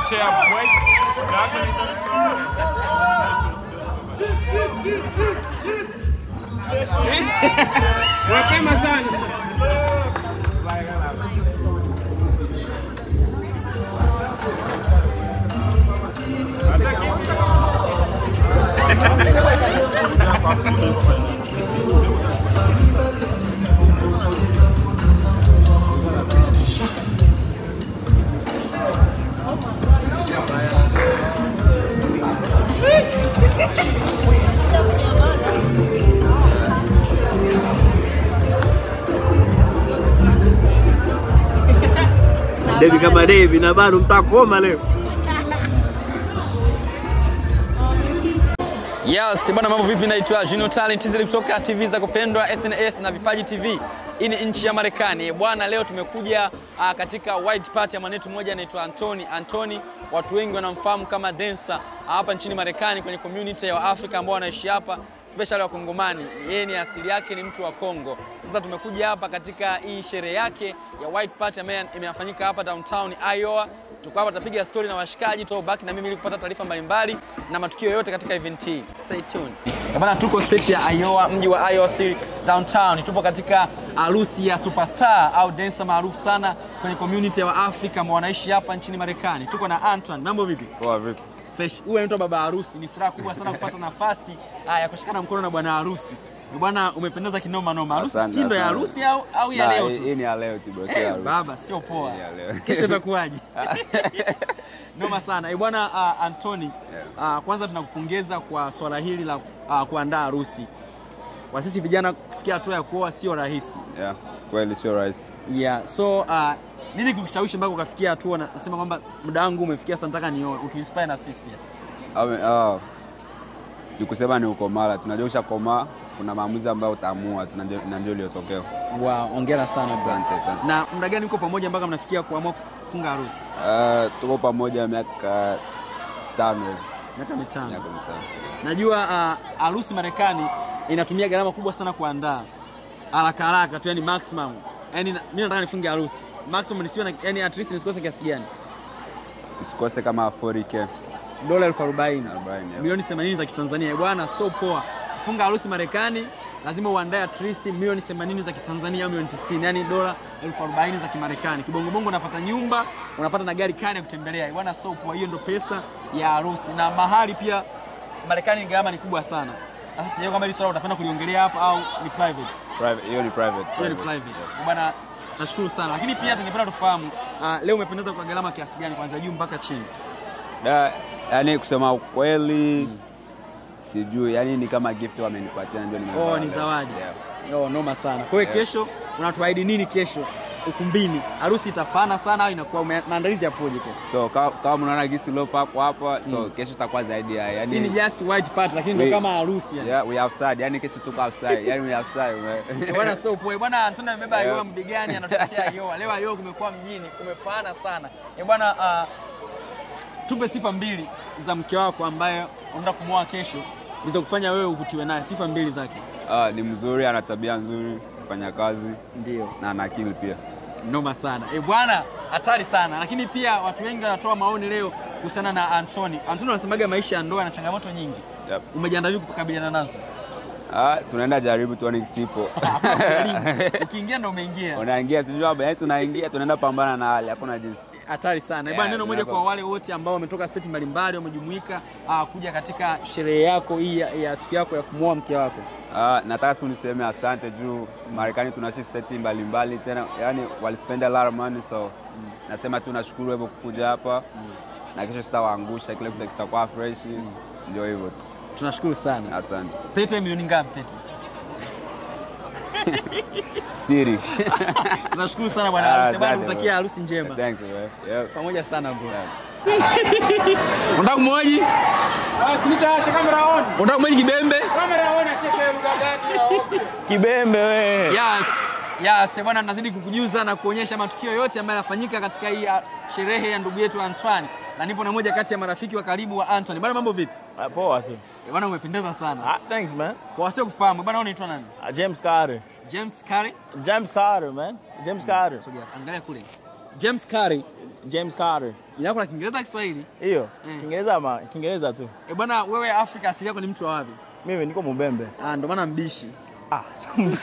chair break. Production. Mapema sana. Devi kama Devi na bado mtakoma leo. Yes, bwana mambo vipi? Naitwa Junior Talent zile kutoka TV za kupendwa SNS na Vipaji TV. Hii ni nchi ya Marekani. Bwana leo tumekuja uh, katika white party ya mwanetu mmoja anaitwa Anthony. Anthony watu wengi wanamfahamu kama dancer uh, hapa nchini Marekani kwenye community ya Afrika ambao wanaishi hapa especially wa Kongomani. Yeye ni asili yake ni mtu wa Kongo. Sasa tumekuja hapa katika hii sherehe yake ya white party ambayo imefanyika hapa downtown Iowa. Tuko hapa tutapiga story na washikaji tu baki na mimi ili kupata taarifa mbalimbali na matukio yote katika event hii. Stay tuned. Bana, tuko state ya Iowa, mji wa Iowa City downtown. Tupo katika harusi ya superstar au dancer maarufu sana kwenye community ya Afrika ambao wanaishi hapa nchini Marekani. Tuko na Antoine. Mambo vipi? Poa vipi? Fresh. Huyu anaitwa baba harusi. Ni furaha kubwa sana kupata nafasi ah, ya kushikana mkono na bwana harusi. Ni Bwana, umependeza kinoma noma. Harusi Asante, hii ndo ya asante. harusi au au ya Nah, leo hii- tu? Hii ni ya leo tu bro, sio ya Eh, harusi. baba sio poa. Hii ni ya leo. Kesho itakuwaje? Noma sana. Eh, bwana uh, Anthony, uh, kwanza tunakupongeza kwa swala hili la uh, kuandaa harusi. Kwa sisi vijana kufikia hatua ya kuoa sio rahisi. Yeah, kweli sio rahisi. Yeah, so uh, nini kukushawishi mpaka ukafikia hatua na- nasema kwamba muda wangu umefikia sasa nataka nioe, utuinspire na sisi pia. Ame- ah, ni kusema ni ukomala, tunajua ushakomaa, kuna maamuzi ambayo utaamua tu, na ndio- na ndio iliyotokea. Wow, hongera sana bro. Asante, asante. Na muda gani mko pamoja mpaka mnafikia kuamua kufunga harusi? Ah, tuko pamoja miaka tano hivi, Miaka mitano. miaka mitano. Najua uh, harusi Marekani inatumia gharama kubwa sana kuandaa haraka haraka tu, yani maximum. Yani na- mimi nataka nifunge harusi maximum, nisiwe na yani at least nisikose kiasi gani? Usikose kama 40k Dola elfu arobaini 40, yeah. milioni 80 za Kitanzania. Bwana, so poa. Kufunga harusi Marekani lazima uandae at least milioni 80 za Kitanzania au milioni 90, yani dola elfu arobaini za Kimarekani. Kibongobongo unapata nyumba, unapata na gari kani ya kutembelea. Bwana, so poa. Hiyo ndo pesa ya harusi, na mahali pia Marekani gharama ni kubwa sana. Sasa sijui kama hili swala utapenda kuliongelea hapa au ni private. Private, hiyo ni private. Hiyo ni private. Bwana, nashukuru sana, lakini pia tungependa tufahamu uh, leo umependeza kwa gharama kiasi gani, kuanzia juu mpaka chini? Da, yani kusema ukweli sijui, yani ni kama gift wamenipatia ndio nimevaa Oh, ni leo. zawadi. Yeah. Oh, noma sana. Kwa hiyo kesho unatuahidi nini kesho ukumbini? Harusi itafana sana au inakuwa ume- maandalizi yapoje kesho? So kama, kama mnaona gisi lopako hapa so kesho itakuwa zaidi ya yani, Hii ni just white party lakini ndio We- kama harusi yani. yeah, we outside yani kesho tuko outside yani we outside man. Eh, Bwana so poa. Bwana Antonio amebeba Yeah. Ayoa mbigani anatutetea Ayoa. Leo Ayoa kumekuwa mjini, kumefana sana. Eh, bwana uh, tupe sifa mbili za mke wako ambaye unaenda kumwoa kesho zilizokufanya wewe uvutiwe naye. Sifa mbili zake. Ah, ni mzuri, ana tabia nzuri, fanya kazi Ndio. na ana akili pia. Noma sana. Eh, bwana hatari sana. Lakini pia watu wengi wanatoa maoni leo kuhusiana na Anthony. Anthony anasemaga maisha ya ndoa yana changamoto nyingi. Yep. Umejiandaa vipi kukabiliana nazo? Ah, tunaenda jaribu tuone kisipo. Hakuna kujaribu. Ukiingia ndo umeingia. Unaingia sijui baba, yani tunaingia tunaenda pambana na hali, hakuna jinsi. Hatari sana. Yeah, Bwana, neno moja tunapo- kwa wale wote ambao wametoka state mbalimbali wamejumuika ah, kuja katika sherehe yako hii ya, ya siku yako ya kumwoa mke wako. Ah, nataka tu niseme asante juu Marekani tunaishi state mbalimbali tena, yani walispend a lot of money so nasema tu nashukuru hivyo kukuja hapa na kesho sitawaangusha, kile kitu kitakuwa fresh, ndio hivyo tu. Tunashukuru sana. Asante. Pete milioni ngapi pete? Siri. Tunashukuru sana bwana Ah, harusi. Bwana asante, kutakia bro. harusi njema. Thanks, man. Yep. Pamoja sana bro. Yeah. Unataka kumwoji? Kunichawasha kamera on. Unataka kumwoji kibembe? Kamera on acheke lugha gani ya ovyo. Kibembe we. Yes. Yes, bwana nazidi kukujuza na kuonyesha matukio yote ambayo yanafanyika katika hii ah, sherehe ya ndugu yetu Antoine. Na nipo na moja kati ya marafiki wa karibu wa Antoine. Bwana mambo vipi? Ah, Poa tu. Eh, Bwana umependeza sana. Ah, thanks man. Kwa wasio kufahamu, bwana wewe unaitwa nani? Ah, James Carter. James Curry. James Carter man. James Carter. Sogea, angalia kule. James Curry James Carter. Jina lako la Kiingereza Kiswahili? Hiyo. Mm. Kiingereza ama Kiingereza tu. Eh, bwana wewe Afrika asili yako ni mtu wa wapi? Mimi niko Mubembe. Ah, ndo maana mbishi. Ah, siku m-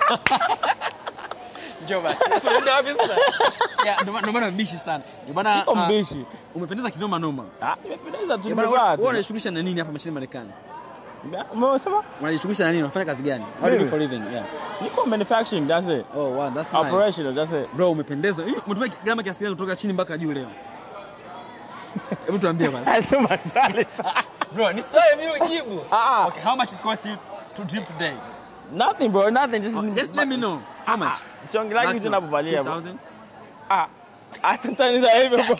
Njoo basi. Sasa unaenda wapi sasa? Ya, ndo maana- ndo maana mbishi sana. Eh, bwana siko ah, mbishi. Umependeza kinoma noma. Ah, nimependeza tu Eh, bwana, nimevaa wewe tu. unajishughulisha na nini hapa nchini Marekani? Umesema? Unajishughulisha na nini? Unafanya kazi gani? What do you do Mimi? for living? Yeah. Niko manufacturing, that's it. Oh, wow, that's nice. Operational, that's it. Bro, umependeza. Hii, Umetumia gharama kiasi gani kutoka chini mpaka juu leo? Hebu tuambie bwana. Sema swali. Bro, ni swali mimi ujibu. Ah, Okay, how much it cost you to drip today? nothing bro, nothing. Just, Just let me know. How much? Siongelagi vitu Maximum. ninavyovalia bro. 2000? Ah. Acha taniza hivyo bro.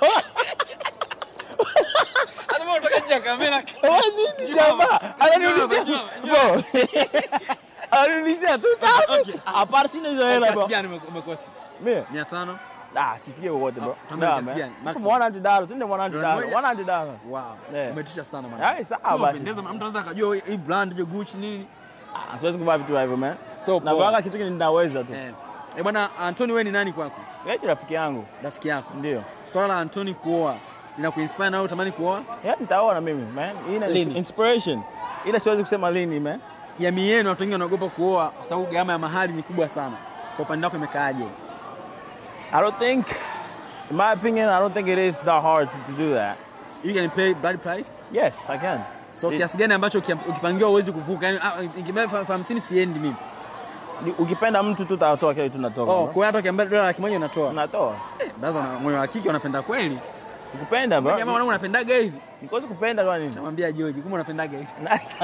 Hata mbona unatoka nje ya kamera? Wewe nini jamaa? Ananiulizia Njoo, bro. Ananiulizia Okay. 2000. Apart sina hizo hela Kiasi bro. gani ume- umekosti? Mimi 500? ah, sifikie wote bro. Ah, tuambie Nah, kiasi man. gani? Sasa Maximum. 100 dollars, tuende 100 dollars. Dola moja? 100 dollars. Wow. Yeah. Umetisha sana man. Yaani sawa Sio basi. umependeza, mtu anaweza akajua hii brand hiyo Gucci nini. Ah, siwezi kuvaa vitu hivyo man. So Na poa. vanga kitu kile ninaweza tu. Eh. Eh, bwana Anthony wewe ni nani kwako? Yeye ni rafiki yangu. Rafiki yako. Ndio. Swala la Anthony kuoa linakuinspire na wewe utamani kuoa? Yeah, nitaona mimi man. Hii ni Lini? inspiration. Ile siwezi kusema lini man. Jamii yenu watu wengi wanaogopa kuoa kwa sababu gharama ya mahali ni kubwa sana. Kwa upande wako imekaaje? I don't think in my opinion I don't think it is that hard to, to do that. You can pay bride price? Yes, I can. So It- kiasi gani ambacho ukia- ukipangiwa uwezi kuvuka? Yaani ah, ikibeba elfu hamsini siendi mimi. Ni- Ukipenda mtu tu utatoa kile tu natoka. Oh, bro. kwa hiyo hata ukiambia dola laki moja unatoa. Natoa. Baza na moyo wa kike unapenda kweli. Ukipenda bro. Jamaa wanangu unapendaga hivi. Nikozi kupenda kwa nini? Namwambia George, kumbe unapendaga hivi.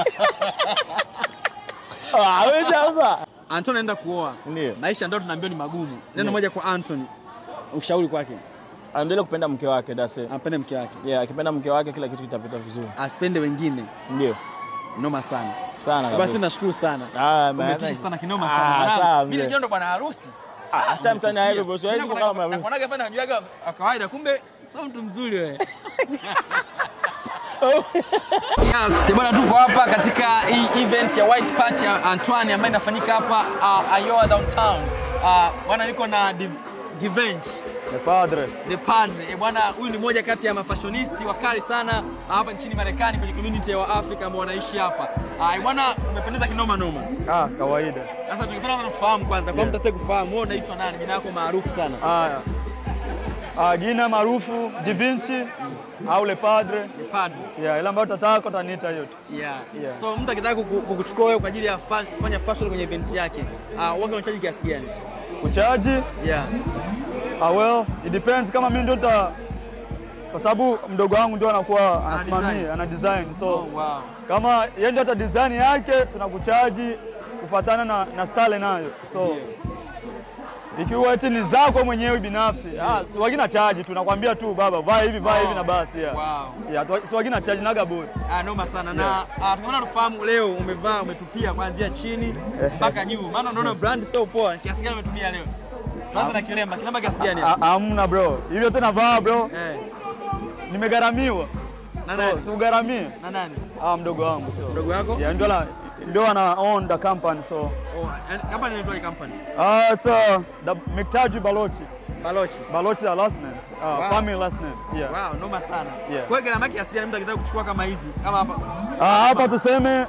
Ah, wewe jamaa. Anthony anaenda kuoa. Ndio. Maisha ndio tunaambiwa ni magumu. Neno moja kwa Anthony. Ushauri kwake. Anaendelea kupenda mke wake, that's it. Ampende mke wake. Yeah, akipenda mke wake kila kitu kitapita vizuri. Asipende wengine. Ndio. Noma sana. Sana Basi kabisa. nashukuru sana. Ah, man. Umetisha sana kinoma Ah, sana. sawa, Mwanangu, Mimi mzee. najua ndo bwana harusi. Ah, acha mtani na hivyo bro. Siwezi Mimi kukaa nakuonaga- kama harusi. nakuonaga pale najuaga wa kawaida kumbe sio mtu mzuri wewe. Yes, bwana tuko hapa katika hii event ya White Party ya Antoine ambayo inafanyika hapa uh, Iowa downtown. Uh, bwana niko na Div- Divenge The padre. the Padre. Eh, bwana huyu ni mmoja kati ya mafashonisti wakali sana hapa nchini Marekani kwenye community ya Waafrika ambao wanaishi hapa. Ah, bwana umependeza kinoma noma. Ah, kawaida. Sasa tungependa sana kufahamu kwanza, kwa mtu atakaye kufahamu wewe unaitwa nani? Jina lako maarufu sana. Haya. Ah, jina maarufu Divinci au Le Padre. The Padre. Yeah, ile ambayo tataka utaniita hiyo tu. Yeah. Yeah. So mtu akitaka kuku- kukuchukua wewe kwa ajili ya fa- kufanya fashion kwenye event yake, ah, waga unachaji kiasi gani? Kuchaji, Yeah. ah well, it depends kama mimi ndio ta kwa sababu mdogo wangu ndio anakuwa design. anasimamia, ana design. So Oh, wow. kama yeye ndio ata design yake tunakuchaji kufuatana na, na style nayo. So ikiwa eti ni zako mwenyewe binafsi, ah, si wagina chaji tunakwambia tu baba vaa hivi vaa hivi na basi. Yeah. Wow. Yeah, tu- si wagina chaji naga bure. Ah, noma sana na ah, tumeona tufahamu leo umevaa umetupia kuanzia chini mpaka juu, maana unaona brand sio poa. Kiasi gani umetumia leo? Tuanze na kilemba. Kilemba kiasi gani? Ah, Hamna bro, hivyo tena vaa bro, Eh, nimegharamiwa. na So, nani? si ugharamie. Na nani? Ah, mdogo wangu so. Mdogo wako? Yeah, ndio la ndio ana own the company so Oh, and company inaitwa company. uh, it's uh, the Miktaji Balochi. Balochi. Balochi the last name. Uh, Wow. family last name. Yeah. Wow, noma sana. Yeah. Kwa hiyo gharama yake kiasi gani mtu akitaka kuchukua kama hizi? Kama hapa. Ah, hapa tuseme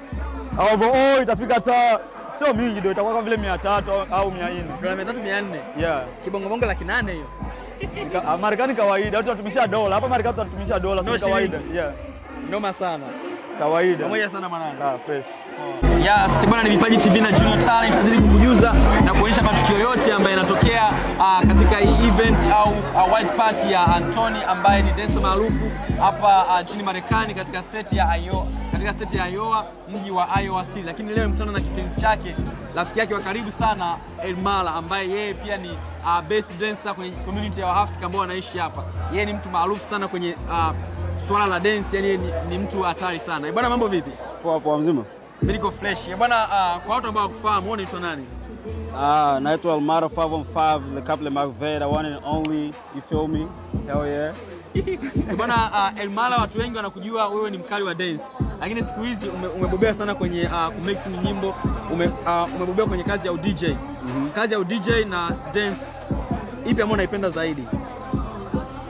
overall itafika hata sio mingi ndio itakuwa kama vile 300 au- au 400. Dola 300 400. Yeah. Kibongo bongo laki nane hiyo. Nika- ah, Marekani kawaida, watu wanatumisha dola. Hapa Marekani tunatumisha dola, No sio kawaida. shilingi. Yeah. Noma sana. Kawaida. Pamoja sana mwanangu. Ah, fresh. Yes, bwana ni Vipaji TV na Junior Talent tazidi kukujuza na kuonyesha matukio yote ambayo yanatokea uh, katika hii event au uh, white party ya Anthony ambaye ni dancer maarufu hapa uh, nchini Marekani katika state ya Iowa, katika state ya Iowa, mji wa Iowa City. Lakini leo mkutana na kipenzi chake, rafiki yake wa karibu sana Elmala ambaye yeye pia ni uh, best dancer kwenye community ya Waafrika ambao wanaishi hapa. Yeye ni mtu maarufu sana kwenye uh, swala la dance, yani yeye ni, ni mtu hatari sana. Eh, Bwana mambo vipi? Poa poa mzima. Mimi niko fresh. Eh, Bwana uh, kwa watu ambao wakufahamu, wewe unaitwa nani? Ah, naitwa Almara 515 Le Couple Marvet, the one and only, you feel me? Hell yeah. Eh, Bwana uh, Elmala, watu wengi wanakujua wewe ni mkali wa dance, lakini siku hizi ume, umebobea sana kwenye uh, kumix nyimbo ume, uh, umebobea kwenye kazi ya udj mm-hmm. kazi ya udj na dance, ipi ambayo unaipenda zaidi?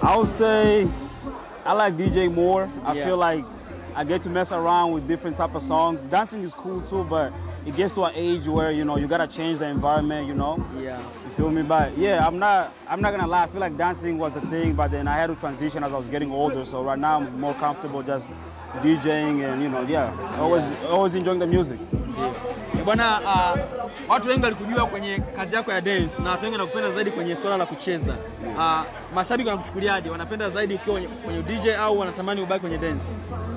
I would say I like DJ more. I Yeah. feel like I get to mess around with different type of songs. Dancing is cool too, but it gets to an age where you know you gotta change the environment. You know, Yeah. you feel me? But yeah, I'm not. I'm not gonna lie. I feel like dancing was the thing, but then I had to transition as I was getting older. So right now I'm more comfortable just DJing and you know, yeah, always always enjoying the music. Eh, Bwana, uh, watu wengi walikujua kwenye kazi yako ya dance na watu wengi wanakupenda zaidi kwenye swala la kucheza. Uh, mashabiki wanakuchukuliaje? Wanapenda zaidi ukiwa kwenye, kwenye DJ au wanatamani ubaki kwenye dance?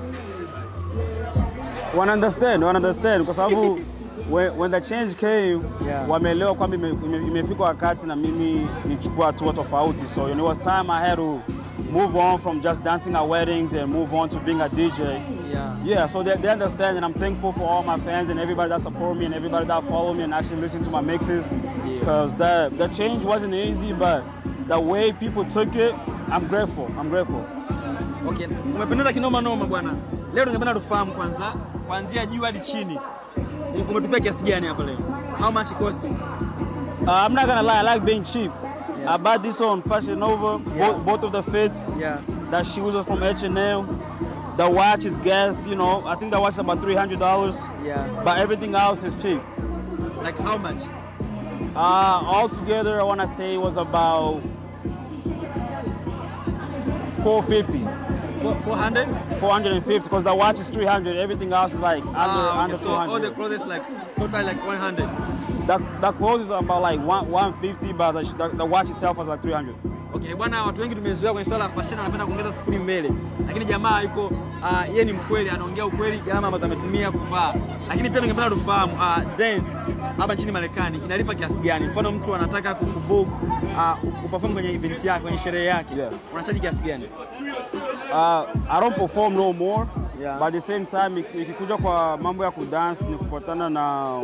wana understand wana understand kwa sababu when, when the change came Yeah. wameelewa kwamba ime- ime- imefika wakati na mimi nichukua hatua tofauti so it was time I had to move on from just dancing at weddings and move on to being a DJ Yeah. yeah so they, they understand and I'm thankful for all my fans and everybody that support me and everybody that follow me and actually listen to my mixes because the, the change wasn't easy but the way people took it I'm grateful I'm grateful Okay, umependeza kinoma noma bwana. Leo tungependa tufahamu kwanza kuanzia juu hadi chini. Umetupia kiasi gani hapa leo? How much it cost? Uh, I'm not gonna lie, I like being cheap. I bought this on Fashion Nova, Yeah. both, both of the fits. Yeah. That shoes are from H&M. The watch is gas, you know. I think the watch is about three hundred dollars, Yeah. but everything else is cheap. Like how much? Uh, altogether, I wanna say it was about four fifty. Four- 400? 450 because the watch is 300 everything else is like under Ah, okay. under So all the 200 clothes like total like 100. the, the clothes is about like one, 150 but the, the, the watch itself was like 300 Okay, bwana, watu wengi tumezoea kwenye swala la fashion, wanapenda kuongeza sifuri mbele, lakini jamaa yuko uh, yeye ni mkweli, anaongea ukweli, gharama ambazo ametumia kuvaa. Lakini pia ningependa tufahamu uh, dance hapa nchini Marekani inalipa kiasi gani? Mfano mtu anataka kukubook uh, uperform kwenye event yake, kwenye sherehe yake, Yeah. unachaji kiasi gani? Uh, I don't perform no more. Yeah. But at the same time ik- ikikuja kwa mambo ya kudance ni kufuatana na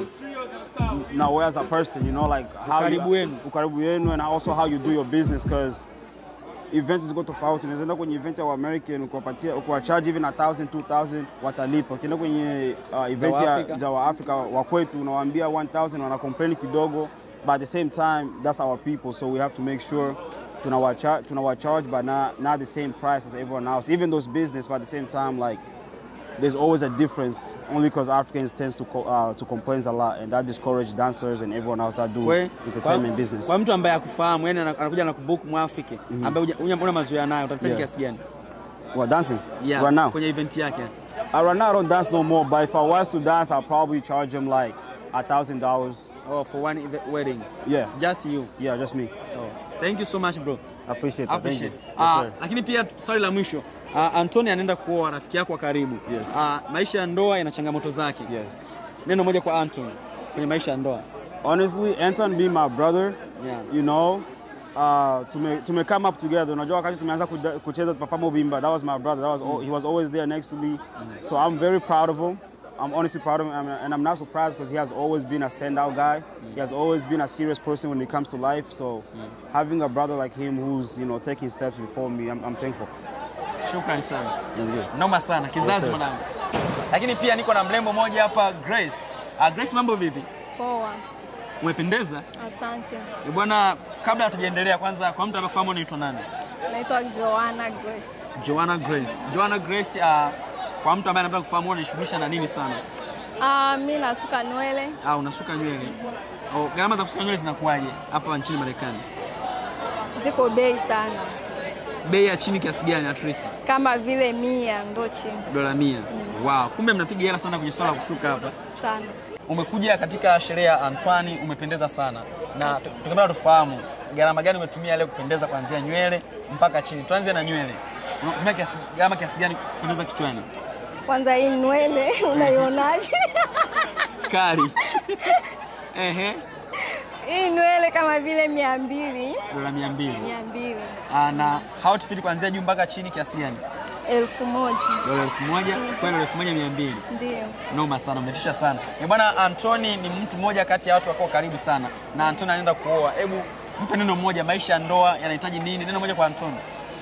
na wewe as a person, you know, like how Ukaribu you, wenu. ukaribu wenu and also how you do your business because event ziko tofauti. Unaweza enda kwenye event ya American ukiwapatia ukiwacharge hivi na 1000 2000 watalipa. Ukienda kwenye uh, event ya Waafrika. za Waafrika wa kwetu unawaambia 1000 wana complain kidogo, but at the same time that's our people so we have to make sure tunawacha- tunawacharge but not, not the same price as everyone else. Even those business but at the same time like there's always a difference only because Africans tends to co- uh, to complain a lot and that discourage dancers and everyone else that do Kwe- entertainment kwa, business. Kwa mtu ambaye akufahamu, yani ana- anakuja na kubook Mwafrika ambaye huja- huja- una mazoea nayo, utachaji Yeah. kiasi gani? Well, dancing Yeah, right now. kwenye event yake. Uh, right now I don't dance no more, but if I was to dance, I'll probably charge them like a thousand dollars. Oh, for one event, wedding. Yeah, Just you. yeah, just me. Oh. Thank you so much bro. I appreciate that. Thank you. Appreciate. Yes, Ah, sir. lakini pia swali la mwisho uh, Antony anaenda kuoa rafiki yako wa karibu. Yes. Ah, maisha ya ndoa yana changamoto zake. Yes. Neno moja kwa Antony kwenye maisha ya ndoa. Honestly, Anton being my brother, Yeah. you know, uh, tume, tume come up together. Unajua wakati tumeanza kuda- kucheza Papa Mobimba, that was my brother. That was all, he was always there next to me. So I'm very proud of him. I'm honestly proud of him, and- and I'm not surprised because he has always been a standout guy. He has always been a serious person when it comes to life. So having a brother like him who's you know taking steps before me, I'm, I'm thankful. Shukrani sana. Thank you. Noma sana kizazi Yes, sir. mwanangu. Lakini pia niko na mrembo mmoja hapa Grace. Uh, Grace mambo vipi? Poa, Umependeza? asante. Eh, Bwana, kabla hatujaendelea, kwanza kwa mtu anafahamu unaitwa nani? Naitwa Joanna Grace. Joanna Grace. Joanna Grace, uh, kwa mtu ambaye anataka kufahamu unajishughulisha na nini sana? Ah, mi nasuka nywele Ah, unasuka nywele. Oh, gharama za kusuka nywele zinakuwaje hapa nchini Marekani? ziko bei sana, Bei ya chini kiasi gani at least? kama vile mia ndo chini Dola mia. Wow, kumbe mnapiga hela sana kwenye swala la kusuka hapa. sana. Umekuja katika sherehe ya Antoine, umependeza sana, na tukipenda tufahamu gharama gani umetumia leo kupendeza kuanzia nywele mpaka chini. Tuanze na nywele, unatumia kiasi gharama kiasi gani kupendeza kichwani? Kwanza hii nywele unaionaje? Kali. Ehe, hii nywele kama vile mia mbili dola mia mbili. mia mbili Ah, na outfit kuanzia juu mpaka chini kiasi gani? elfu moja Dola elfu moja kwa dola elfu moja mia mbili. ndio. Noma sana, umetisha sana. Eh, bwana Antoni ni mtu mmoja kati ya watu wako karibu sana na Antoni anaenda kuoa. Hebu mpe neno moja, maisha ya ndoa yanahitaji nini? Neno moja kwa Antoni.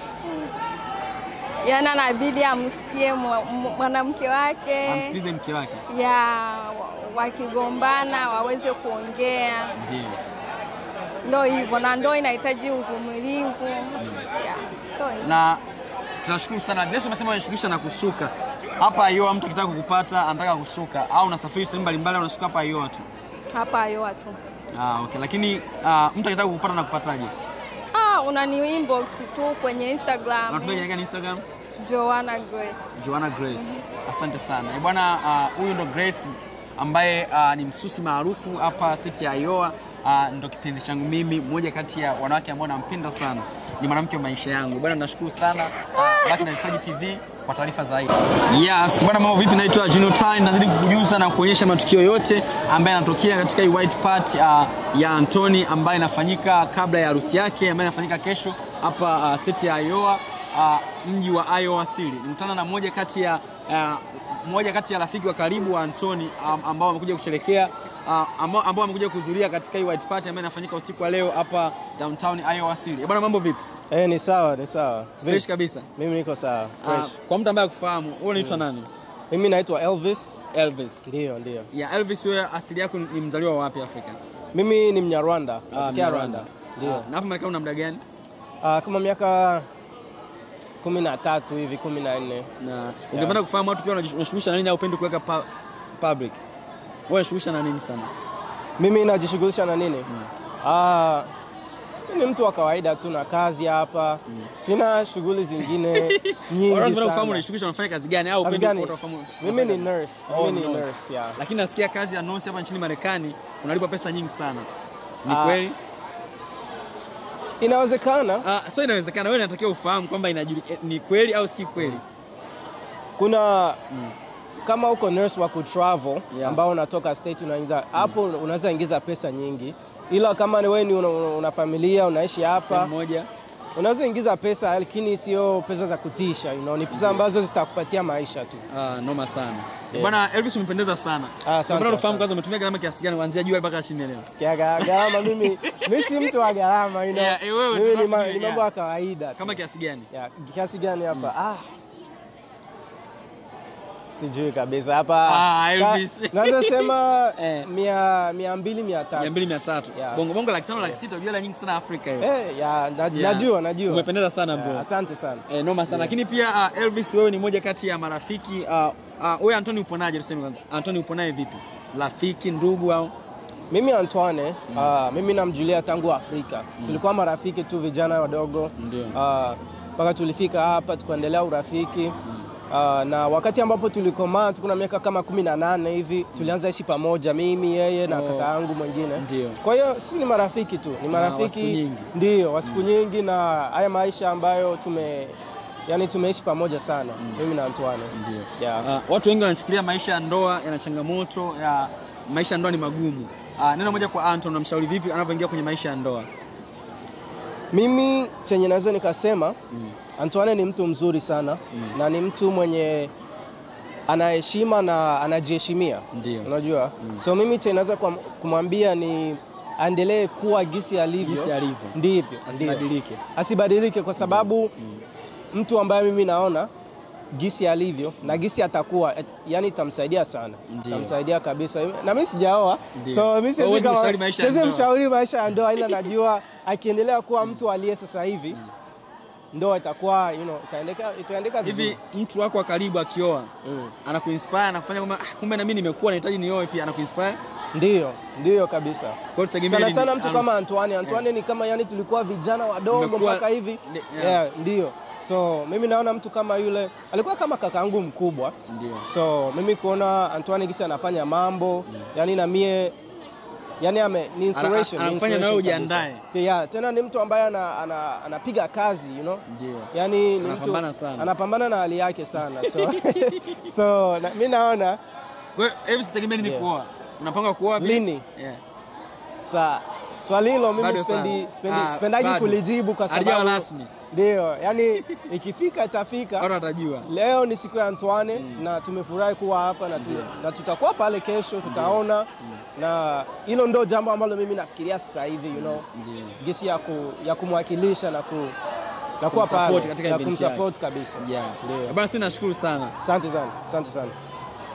Yaani anabidi amsikie mwa- mwa- mwanamke wake Amsikilize mke wake. ya wa- wakigombana waweze kuongea Ndio. ndo hivyo, na ndo inahitaji uvumilivu yeah, ndo hivyo. na tunashukuru sana. Yesu amesema unashughulisha na kusuka hapa Iowa. Mtu akitaka kukupata anataka kusuka au unasafiri sehemu mbalimbali, au unasuka hapa Iowa tu? hapa Iowa tu. Ah, okay. Lakini ah, mtu akitaka kukupata na kupataje? Ah, unani inbox tu kwenye Instagram Unatumia jina gani Instagram? Joanna Grace. Joanna Grace. Asante sana. Eh, Bwana ah, huyu ndo Grace ambaye ah, ni msusi maarufu hapa state ya Iowa. Ah, ndo kipenzi changu mimi, mmoja kati ya wanawake ambao nampenda sana, ni mwanamke wa maisha yangu. Bwana, nashukuru sana Ah, baki na Vipaji TV kwa taarifa zaidi. Yes, bwana, mambo vipi? Naitwa Juno Tai, nazidi kukujuza na kuonyesha matukio yote ambayo yanatokea katika hii white part ah, ya Anthony ambayo inafanyika kabla ya harusi yake ambayo inafanyika kesho hapa ah, state ya Iowa uh, mji wa Iowa City. Nilikutana na moja kati ya uh, moja kati ya rafiki wa karibu wa Anthony um, ambao wamekuja kusherekea uh, ambao ambao wamekuja kuhudhuria katika hii white party ambayo inafanyika usiku wa leo hapa downtown Iowa City. Eh, Bwana, mambo vipi? Eh, ni sawa, ni sawa. Fresh Vipi? kabisa. Mimi niko sawa. Uh, Fresh. kwa mtu ambaye akufahamu, wewe unaitwa nani? Mimi naitwa Elvis. Elvis. Ndio, ndio. Ya Elvis, wewe asili yako ni mzaliwa wa wapi Afrika? Mimi ni Mnyarwanda, Ah, natokea Mnyarwanda. Rwanda. Ndio. Ah, na hapa Marekani una muda gani? Ah, kama miaka kumi na tatu hivi, kumi na nne. Na ungependa kufahamu watu pia wanajishughulisha na nini au upendi kuweka pu- public? Wewe unajishughulisha na nini sana? Mimi najishughulisha na nini? Ah, mimi ni mtu wa kawaida tu na kazi hapa. Sina shughuli zingine nyingi Watu kufahamu sana. unajishughulisha unafanya kazi gani au Kazi upendi gani? watu wafahamu? Mimi ni nurse. Oh, Mimi ni nurse. nurse, yeah. Lakini nasikia kazi ya nurse hapa nchini Marekani unalipwa pesa nyingi sana. Ni Ah. kweli? Inawezekana Ah, so inawezekana wewe unatakiwa ufahamu kwamba inajulika ni kweli au si kweli. kuna kama uko nurse wa kutravel Yeah. ambao unatoka state unaingiza hapo unaweza ingiza pesa nyingi, ila kama ni wewe ni una, una familia unaishi hapa Sehemu moja. unaweza ingiza pesa, lakini sio pesa za kutisha, you know, ni pesa ambazo zitakupatia maisha tu. Ah, noma sana. Bwana Elvis umependeza sana. Ah, asante, Bwana ufahamu asante. kwanza umetumia gharama kiasi gani kuanzia juu mpaka chini leo? Kia ga- gharama mimi mimi si mtu wa gharama you know. Yeah, eh, wewe mimi ni, ma, tunakuja, ni mambo yeah. ya kawaida tu. Kama kiasi gani? ya, kiasi gani hapa ah. Sijui kabisa hapa. Ah, Elvis. Ka- Naweza sema Eh. mia, mia mbili mia tatu. 200 300. Yeah. Bongo bongo laki tano laki sita unajua hela nyingi sana Afrika hiyo. Eh, ya, na, Yeah. najua najua. Umependeza sana bro. Yeah, asante sana. Eh, noma sana lakini pia uh, Elvis wewe ni moja kati ya marafiki uh, uh, wewe Anthony uponaje tuseme kwanza Anthony uponaye vipi rafiki ndugu au Mimi Antoine, ah, mimi namjulia tangu Afrika. Tulikuwa marafiki tu vijana wadogo. Ndio. Ah, mpaka tulifika hapa tukaendelea urafiki. Ah, na wakati ambapo tulikomaa tukuna miaka kama kumi na nane hivi tulianza ishi pamoja mimi yeye na Oh. kaka yangu mwingine Ndio. kwa hiyo sisi ni marafiki tu ni wa marafiki siku nyingi. ndio wa siku nyingi na haya maisha ambayo tume yani tumeishi pamoja sana mimi na Antoine Ndio. yeah. Uh, watu wengi wanachukulia maisha ya ndoa yana changamoto ya maisha ya ndoa ni magumu. Uh, neno moja kwa Anton, unamshauri vipi anavyoingia kwenye maisha ya ndoa? Mimi chenye naweza nikasema Antoine ni mtu mzuri sana na ni mtu mwenye anaheshima na anajiheshimia, Ndio. unajua so mimi chenye naweza kuam- kumwambia ni aendelee kuwa gisi alivyo, Jinsi alivyo. ndivyo ndivyo. Asibadilike. asibadilike kwa sababu mtu ambaye mimi naona gisi alivyo na gisi atakuwa et- yani itamsaidia sana Ndio. itamsaidia kabisa na mimi sijaoa Ndio. so mimi siwezi Huwezi kama- mshauri maisha ya siwezi ndoa. mshauri maisha ya ndoa ila najua akiendelea kuwa mtu aliye sasa hivi ndoa itakuwa you know, itaendeka itaendeka vizuri Hivi mtu wako wa karibu akioa anakuinspire anakufanya kwamba ah, kumbe na mimi nimekuwa nahitaji nioe pia anakuinspire. ndio ndio kabisa Kwa hiyo tutegemee sana nini? sana mtu Anus- kama Antoine Antoine ni kama yani tulikuwa vijana wadogo Mmekuwa- mpaka hivi Ni- yeah. yeah. ndio so mimi naona mtu kama yule alikuwa kama kakaangu mkubwa Ndio. so mimi kuona Antoine gisi anafanya mambo yani na mie yani ame, ni inspiration, Ana- ni anafanya na wewe inspiration kabisa. ujiandae. Te- yeah, tena ni mtu ambaye ana, ana, anapiga kazi you know? Ndio. yani ni Anapambana mtu sana. anapambana na hali yake sana so, so na, mi naona Kwa hiyo hivi sitegemee nini Yeah. kuoa. Unapanga kuoa pia? Lini? Yeah. sa swali hilo mimi Bado sipendi, sana. sipendi, Ah, sipendaji bado. kulijibu kwa Halijawa sababu rasmi. ndio yani ikifika itafika Watu watajua. Leo ni siku ya Antoine na tumefurahi kuwa hapa na, tume, na tutakuwa pale kesho tutaona na hilo ndo jambo ambalo mimi nafikiria sasa hivi you know, Ndio. gisi ya, ku, ya kumwakilisha na, ku, na kuwa Kumsupport pale katika na event kumsupport kabisa. Yeah. Ndio. Bana, sisi nashukuru sana. Asante sana, asante sana.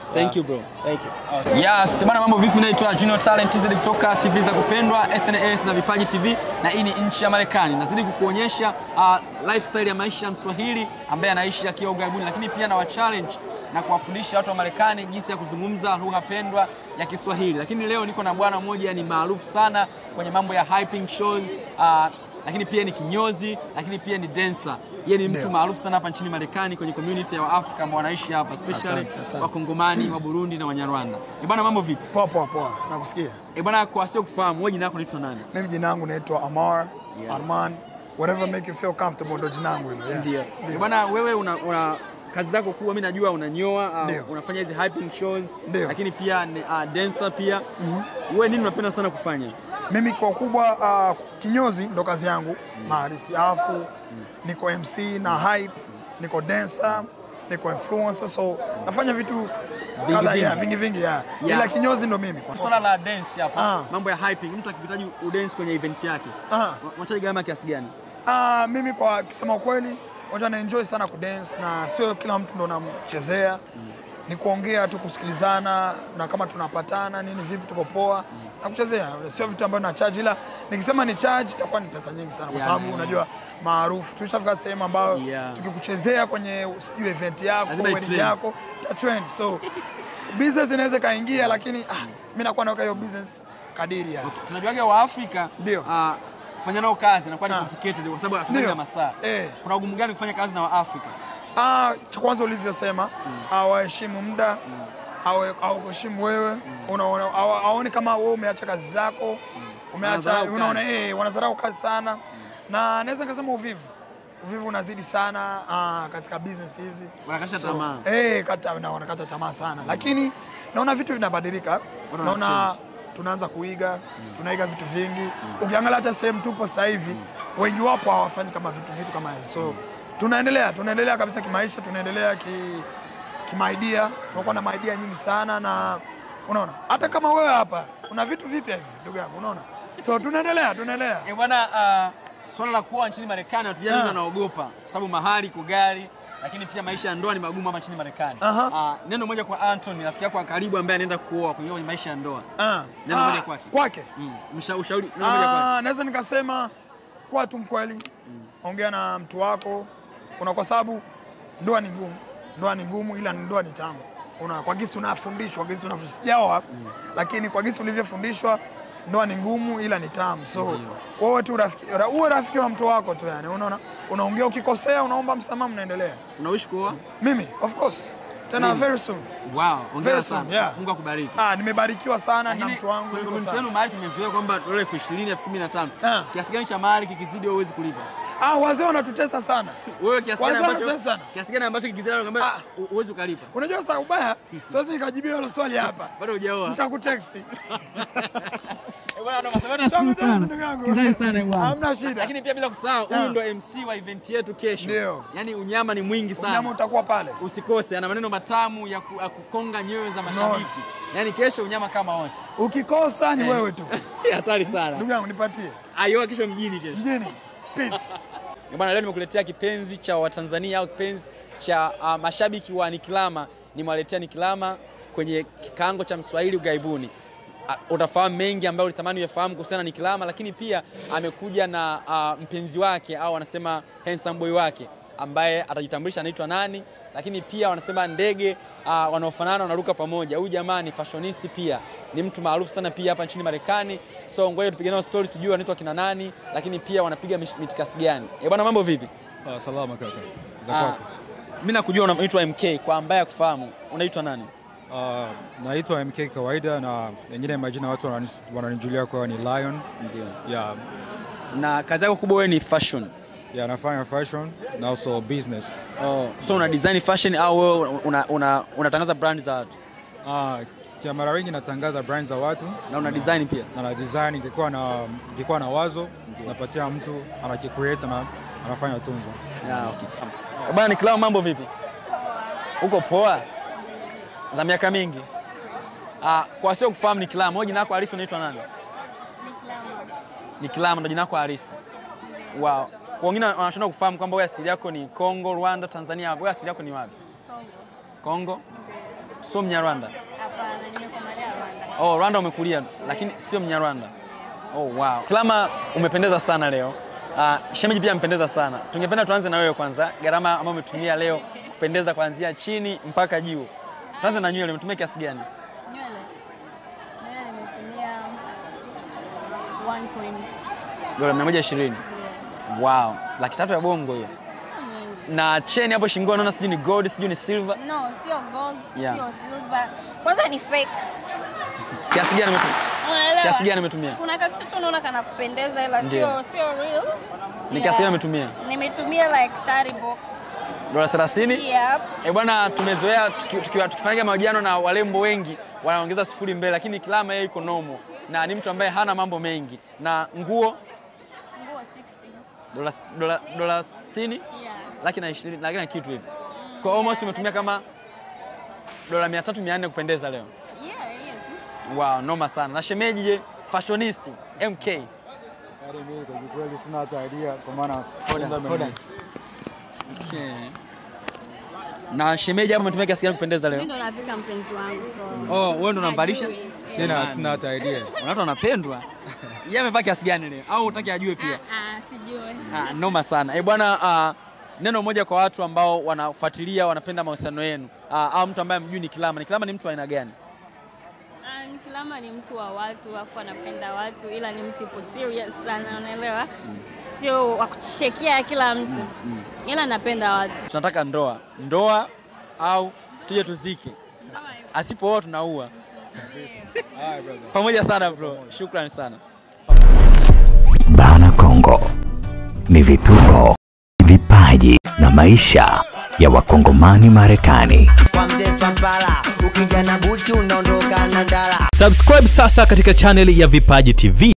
Thank you bro. Thank you. Yes, bwana mambo vipi? Naitwa Junior Talent TZ kutoka TV za kupendwa SnS na Vipaji TV na hii ni nchi ya Marekani. Nazidi kukuonyesha uh, lifestyle ya maisha ya Mswahili ambaye anaishi akiwa ughaibuni, lakini pia na wa challenge na kuwafundisha watu wa Marekani jinsi ya kuzungumza lugha pendwa ya Kiswahili. Lakini leo niko na bwana mmoja ni maarufu sana kwenye mambo ya hyping shows uh, lakini pia ni kinyozi, lakini pia ni dancer. Yeye ni mtu maarufu sana hapa nchini Marekani kwenye community ya Waafrika ambao wanaishi hapa, especially Asante, asante. Wakongomani, wa Burundi na Wanyarwanda. Eh bwana, mambo vipi? Poa poa poa, nakusikia. Eh bwana, kwa sio kufahamu, wewe jina lako unaitwa nani? Mimi jina langu naitwa Amar Arman, whatever make you feel comfortable ndo jina langu hilo. yeah. Ndio. Eh bwana, wewe una, una kazi zako kubwa, mimi najua unanyoa, Ndio. uh, unafanya hizi hyping shows, Ndio. lakini pia ni, uh, dancer pia. Wewe nini unapenda sana kufanya? Mimi kwa kubwa uh, kinyozi ndo kazi yangu maharisi, alafu niko MC na hype, niko dancer, niko influencer, so nafanya vitu kadha vingi. ya vingi vingi ya Yeah. ila kinyozi ndo mimi kwa Swala la dance hapa, Ah. mambo ya hyping, mtu akihitaji udance kwenye event yake, Ah. unachaji gharama kiasi gani? Ah, mimi kwa kusema ukweli wacha na enjoy sana kudance na sio kila mtu ndo namchezea ni kuongea tu kusikilizana na kama tunapatana nini vipi tuko poa na kuchezea sio vitu ambavyo na charge ila nikisema ni charge itakuwa ni pesa nyingi sana kwa Yeah, sababu yeah, unajua maarufu tushafika sehemu ambayo Yeah. tukikuchezea kwenye sijui event yako Lazima wedding itrend. yako ita trend so business inaweza kaingia lakini ah, mimi nakuwa naweka hiyo business kadiri ya Tunajuaga wa Afrika Ndio. uh, kufanya nao kazi inakuwa ni Ah. complicated kwa sababu hatunaga Ndio. masaa. Eh. Kuna ugumu gani kufanya kazi na Waafrika? Ah, cha kwanza ulivyosema mm. waheshimu muda awe- aukuheshimu wewe unaona awa- aone kama wewe umeacha kazi zako umeacha Wanadharau unaona kazi. eh wanadharau kazi sana na naweza nikasema uvivu uvivu unazidi sana ah, katika business hizi Wanakatisha tamaa. eh kata na wanakata tamaa sana lakini naona vitu vinabadilika naona wanachange. tunaanza kuiga tunaiga vitu vingi ukiangalia hata sehemu tupo sasa hivi wengi wapo hawafanyi kama vitu vitu kama hivi so tunaendelea tunaendelea kabisa kimaisha tunaendelea ki kimaidia tunakuwa na maidia nyingi sana na unaona hata kama wewe hapa una vitu vipya hivi ndugu yangu unaona so tunaendelea tunaendelea Eh, bwana uh, swala la kuoa nchini Marekani watu wengi Ah. wanaogopa kwa sababu mahari iko gari, lakini pia maisha ya ndoa ni magumu hapa nchini Marekani. Aha. Uh, neno moja kwa Anthony, rafiki yako wa karibu ambaye anaenda kuoa kwenye kwenye maisha ya ndoa. Ah, Neno ah, moja kwake. kwake Mm. Msha- ushauri neno moja kwake. Ah, naweza nikasema kuwa tu mkweli, ongea na mtu wako una, kwa sababu ndoa ni ngumu, ndoa ni ngumu, ila ndoa ni tamu. Una, kwa gisi tunafundishwa, gisi tunafundishwa, sijaoa lakini kwa gisi tulivyofundishwa ndoa ni ngumu, ila ni tamu. So wewe tu rafiki, ra- uwe rafiki wa mtu wako tu, yani unaona, unaongea, ukikosea unaomba msamaha, mnaendelea. Unawishi kuoa? Mimi of course tena very soon. Wow, hongera Very soon, sana. yeah. Mungu akubariki. Ah, nimebarikiwa sana na Lakini mtu wangu kwenye yuko community sana. yenu mahali tumezoea kwamba dola elfu ishirini elfu kumi na tano Ah. kiasi gani cha mahali kikizidi wewe huwezi kulipa? Ah, wazee wanatutesa sana. Wewe kiasi gani Wazee ambacho wanatesa sana. kiasi gani ambacho kikizidi nakwambia Ah. huwezi ukalipa? Unajua sasa ubaya, siwezi nikajibia hilo swali hapa. Bado hujaoa. Nitakuteksi. Eh, bwana, ndo maswali nashukuru Nitakuteksi sana. ndugu yangu. Asante sana bwana. Hamna shida. Lakini pia bila kusahau huyu Yeah. ndo MC wa event yetu kesho. Ndio. Yaani unyama ni mwingi sana. Unyama utakuwa pale. Usikose, ana maneno matamu ya, ku, ya kukonga nyoyo za mashabiki. Yaani kesho unyama kama wote. Ukikosa ni wewe tu. Hatari sana. Ndugu yangu nipatie. Ayoa kesho mjini kesho. Mjini. Peace. Eh, Bwana, leo nimekuletea kipenzi cha Watanzania au kipenzi cha uh, mashabiki wa Nikilama. Nimewaletea Nikilama kwenye kikaango cha Mswahili ughaibuni. Uh, utafahamu mengi ambayo ulitamani uyafahamu kuhusiana na Nikilama, lakini pia amekuja na uh, mpenzi wake au wanasema handsome boy wake ambaye atajitambulisha anaitwa nani, lakini pia wanasema ndege uh, wanaofanana wanaruka pamoja. Huyu jamaa ni fashionist pia, ni mtu maarufu sana pia hapa nchini Marekani. So ngoja tupige nao story tujue wanaitwa kina nani, lakini pia wanapiga mish- mitikasi gani. Eh bwana, mambo vipi? Ah, salama kaka. Za Ah, kwako? mimi nakujua unaitwa MK, kwa ambaye akufahamu unaitwa nani? Ah, naitwa MK kawaida na wengine majina watu wanani- wananijulia kwa ni Lion. Ndio. Yeah, Na kazi yako kubwa wewe ni fashion. yeah, nafanya fashion na also business. Oh, so una design fashion au wewe una, una, unatangaza brand za watu Ah, kwa mara wengi natangaza brand za watu na una design pia? na na design ikikuwa na ikikuwa na wazo napatia mtu anakicreate na anafanya tunzo. Yeah, okay. Bwana Nikilama, mambo vipi? Uko poa? Za miaka mingi. Ah, kwa sio kufahamu Nikilama, wewe jina lako halisi unaitwa nani? Nikilama ndo jina lako halisi. Wow. Kwa wengine wanashindwa kufahamu kwamba wewe asili yako ni Kongo, Rwanda, Tanzania. Wewe asili yako ni wapi? Kongo. sio Mnyarwanda? Hapana, nimekomalia Rwanda. Oh, Rwanda umekulia lakini sio Mnyarwanda. Oh, wow. Kilama umependeza sana leo. Uh, shemeji pia amependeza sana. Tungependa tuanze na wewe kwanza, gharama ambayo umetumia leo kupendeza kuanzia chini mpaka juu. Tuanze na nywele, umetumia kiasi gani? Nywele. Nywele nimetumia 120. Dola 120. Wow, laki tatu ya bongo hiyo. Nyingi. Na cheni hapo shingoni naona sijui ni gold, sijui ni silver. No, sio gold, Yeah. sio silver. Kwanza ni fake. Kiasi gani umetumia? Unaelewa? Kiasi gani umetumia? Kuna kakitu tu unaona kanapendeza ila Ndio. sio sio real. Ni kiasi gani umetumia? Nimetumia like 30 bucks. Dola 30? Yep. Eh bwana, tumezoea tuki- tukiwa tukifanya mahojiano na walembo wengi wanaongeza sifuri mbele, lakini Kilama yeye iko nomo na ni mtu ambaye hana mambo mengi. Na nguo Nguo 60. dola dola dola 60 Yeah. laki na 20 laki na kitu hivi. Kwa almost umetumia kama dola 300 400 kupendeza leo. Yeah, hiyo tu. Wow, noma sana. Na shemeji je, fashionist MK. Yaani mimi kwa kweli sina hata idea kwa maana Hoda, kwanza hoda. mimi- Okay. Na shemeji hapo umetumia kiasi gani kupendeza Mimi leo? ndo nafika mpenzi wangu so. Oh, wewe ndo unamvalisha? Sina sina hata idea. Kuna watu wanapendwa. Yeye amevaa kiasi gani leo? Au utaki ajue pia? Ah, sijui. Ah, noma sana. Eh bwana, ah, neno moja kwa watu ambao wanafuatilia wanapenda mahusiano yenu ah, au mtu ambaye mjui ni Kilama. Ni Kilama ni mtu wa aina gani? Ah, ni Kilama ni mtu wa watu afu anapenda watu ila ni mtu ipo serious sana unaelewa? Sio wa kuchekia kila mtu. Ila anapenda watu. Tunataka ndoa, ndoa au tuje tuzike. Asipooa tunaua. Pamoja sana bro, shukrani sana. Bana Kongo ni vituko, vipaji na maisha ya wakongomani Marekani. kwa mzee Pampala, ukija na buti unaondoka na ndala. Subscribe sasa katika chaneli ya Vipaji TV